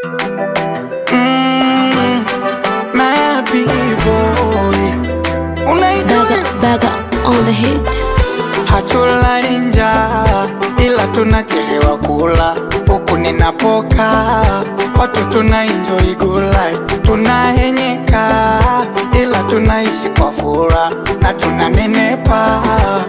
Mm, my boy. Unaijua Baga, baga on the hit. hatulali njaa ila tunachelewa kula huku ninapoka watu tuna enjoy good life tunahenyeka ila tunaishi kwa fura na tunanenepa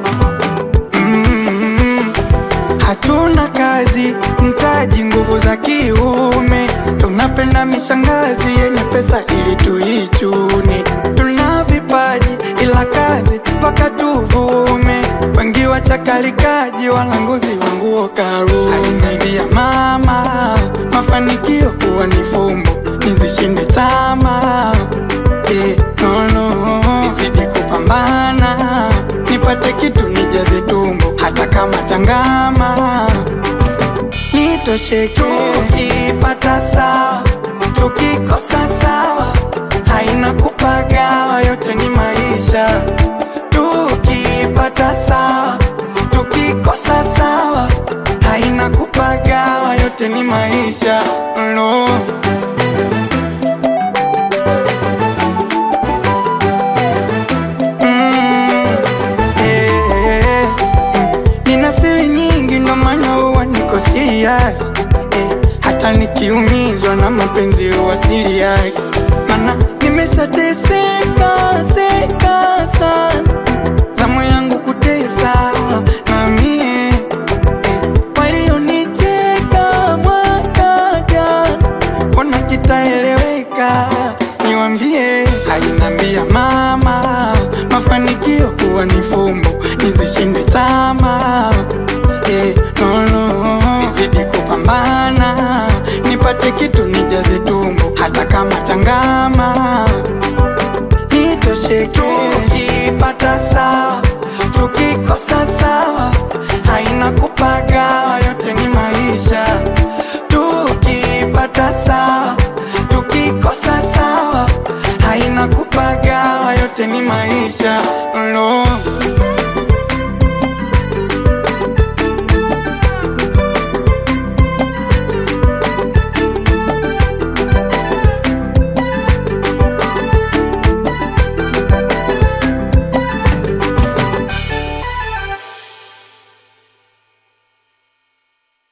mm, hatuna kazi mtaji nguvu za kiume tunapenda mishangazi yenye pesa ili tuichune tuna vipaji ila kazi mpaka tuvume wengi wachakalikaji walanguzi wanguo karu aliniambia mama mafanikio huwa ni fumbo nizishinde tama yeah, no, no. nizidi kupambana nipate kitu nijaze tumbo hata kama changama nitosheke tukipata sawa tukikosa sawa haina kupagawa yote ni maisha tukipata sawa tukikosa sawa haina kupagawa yote ni maisha no. Mm, eh, mm. Nina siri nyingi ndo maana huwa niko serious eh, hata nikiumizwa na mapenzi huwa serious mana nimeshateseka seka sana zamu yangu kutesa na mie eh, walionicheka mwaka jana mbona kitaeleweka niwambie alinambia mama mafanikio huwa ni fumbo nizishinde tama yeah, no, no. nizidi kupambana nipate kitu nijaze tumbo hata kama changama nitosheke tukipata sawa tukikosa sawa haina kupagawa yote ni maisha tukipata sawa tukikosa sawa haina kupagawa yote ni maisha no.